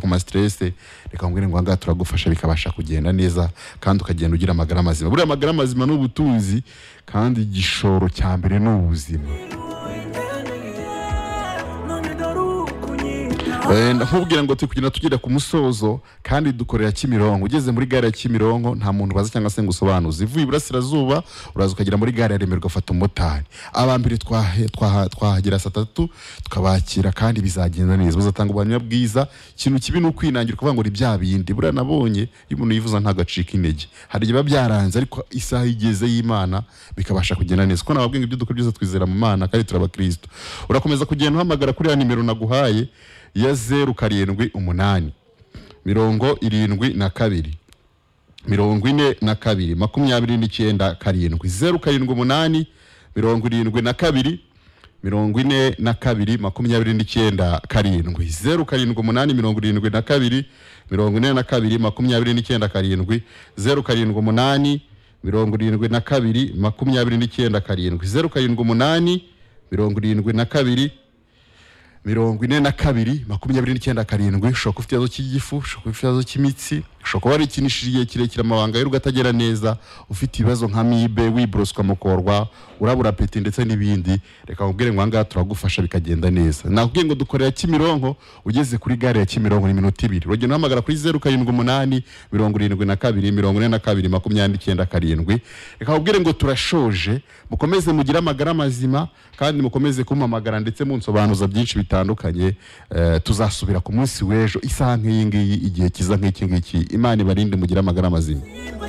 ku ma stress reka mbwire ngo ahangaha turagufasha bikabasha kugenda neza kandi ukagenda ugira amagara mazima buriya amagara mazima ni ubutunzi kandi igishoro cya mbere ni ubuzima Eh, nkubwira ngo turi kugenda tugera ku musozo kandi dukorera kimironko ugeze muri gare ya kimironko nta muntu baza cyangwa se ngo usobanuze ivuye iburasirazuba uraza ukagera muri gare ya remerwa ufata umumotari aba mbere twahe- twaha- twahagera saa tatu tukabakira kandi bizagenda neza bazatanga ubuhamya bwiza ikintu kibi ni ukwinangira kuvuga ngo ni bya bindi buriya nabonye iyo umuntu yivuza ntagacika intege hari igihe biba byaranze ariko isaha igeze y'imana bikabasha kugenda neza kuko nababwiye ngo ibyo dukora byose twizera mu mana kandi turabakristo urakomeza kugenda uhamagara kuri ya nimero naguhaye ya zeru karindwi umunani mirongo irindwi na kabiri mirongo ine na kabiri makumyabiri n'icyenda karindwi zeru karindwi umunani mirongo irindwi na kabiri mirongo ine na kabiri makumyabiri n'icyenda karindwi zeru karindwi umunani mirongo irindwi na kabiri mirongo ine na kabiri makumyabiri n'icyenda karindwi zeru karindwi umunani mirongo irindwi na kabiri makumyabiri n'icyenda karindwi zeru karindwi umunani mirongo irindwi na kabiri mirongo ine na kabiri makumyabiri n'icyenda karindwi ushobora kuba ufite ikibazo cy'igifu ushobora kuba ufite ikibazo cy'imitsi ushobora kuba warikinishije igihe kirekire amabanga y'urugo atagera neza ufite ibibazo nka mibe wiboroswa mukorwa urabura apeti ndetse n'ibindi reka nkubwire ngo ahangaha turagufasha bikagenda neza nakubwiye ngo dukorera kimironko ugeze kuri gare ya kimironko ni minota ibiri uragenda uhamagara kuri zeru karindwi umunani mirongo irindwi na kabiri mirongo ine na kabiri makumyabiri n'icyenda karindwi reka nkubwire ngo turashoje mukomeze mugire amagara mazima kandi mukomeze kumpamagara ndetse munsobanuza byinshi bitandukanye Eh, tuzasubira ku munsi w'ejo isaha nk'iyi ngiyi igihe kiza nk'iki ngiki imana ibarinde mugire amagara mazima But